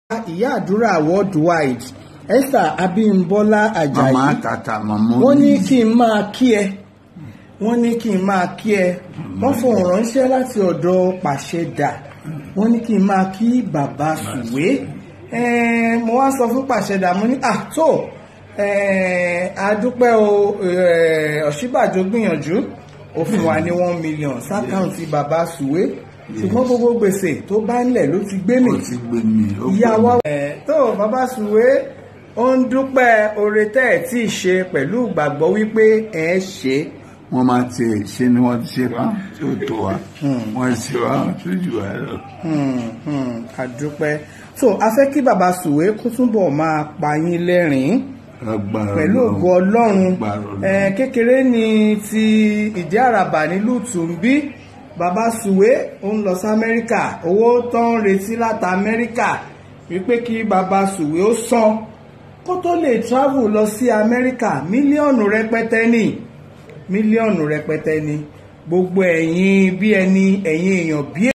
ìyá àdúrà worldwide esther abímbọ́lá ajayi màmá tata màmá wọ́n ní kí n máa kí ẹ wọ́n ní kí n máa kí ẹ wọ́n fohùn ránṣẹ́ láti ọ̀dọ̀ pàṣẹdà wọ́n ní kí n máa kí bàbá sùwé Eh, mo wá sọ fún pàṣẹdà mo ní àtò àdúpẹ́ o eh, ọ̀ṣíbàjò gbìyànjú ó fún wa ní one million sákàǹtì bàbá sùwé ṣùgbọ́n gbogbo gbèsè tó bá ń lẹ̀ ló ti gbé mi ó ti gbé mi ó ìyá gbé wa. mi. ẹ̀ tó bàbá sùwé ó ń dúpẹ́ oore tẹ́ ẹ̀ tí ì ṣe pẹ̀lú ìgbàgbọ́ wípé ẹ̀ ṣe é. wọ́n máa ti ṣe ni wọ́n ti ṣe wá tí ó tó wa wọ́n ṣe wá tó jù wá lọ. Hmm, hmm, àdúpẹ́ so a fẹ́ kí bàbá sùwé kó túbọ̀ máa pa yín lẹ́rìn-ín Lágbára pẹ̀lú Ọlọ́run. ògo ọlọ́run Lágbára Ọlọ́run. Eh, kékeré ni ti ìdí àràbà nílùú tùǹbí bàbá sùwé ó ń lọ sí amẹ́ríkà owó tó ń retí láti amẹ́ríkà wípé kí bàbá sùwé ó san kó tó lè travel lọ sí amẹ́ríkà mílíọ̀nù rẹpẹtẹ ni mílíọ̀nù rẹpẹtẹ ni gbogbo ẹ̀yin bí ẹni ẹ̀yin èèyàn bí